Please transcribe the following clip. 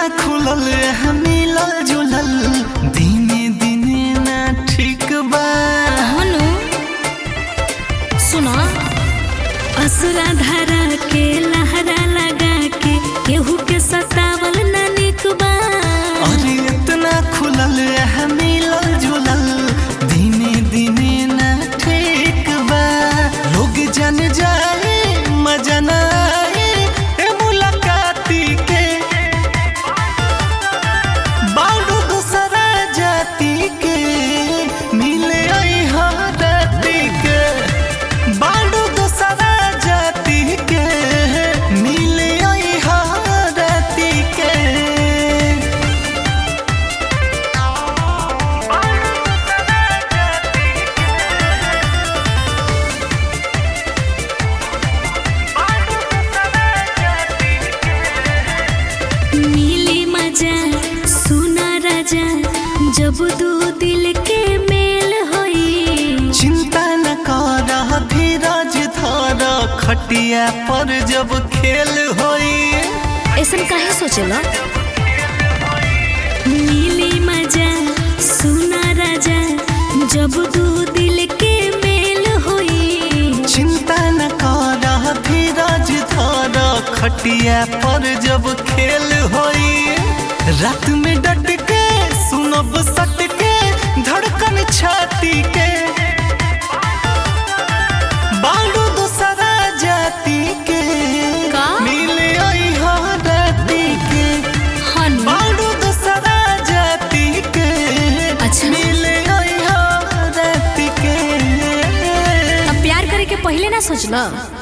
खुलल है मिलल जुलल दिने दिने ना ठीक बा हनु सुना असुरा धारा के लहरा लगा के केहू के सतावल न निक बा अरे इतना खुलल है मिलल जुलल दिने दिने ना ठीक बा लोग जन जाए मजा ना आए ए मुलाकाती के बालू दूसरा जाति के मिले आई हाथी के बालू दूसरा जाति के मिले आई हाथी के मिली मजा सुना राजा जब दू दिल के मेल होई चिंता न कर धीरज धर खटिया पर जब खेल होई ऐसन काहे सोचेला मिली मजा सुना राजा जब दू दिल के मेल होई चिंता न कर धीरज धर खटिया पर जब खेल होई रात में डट के सुनब सट के धड़कन छाती के बालू दूसरा जाति के का? मिले आई राती के हनु बालू दूसरा जाति के अच्छा। मिले आई राती के अब प्यार करे के पहले ना सोचला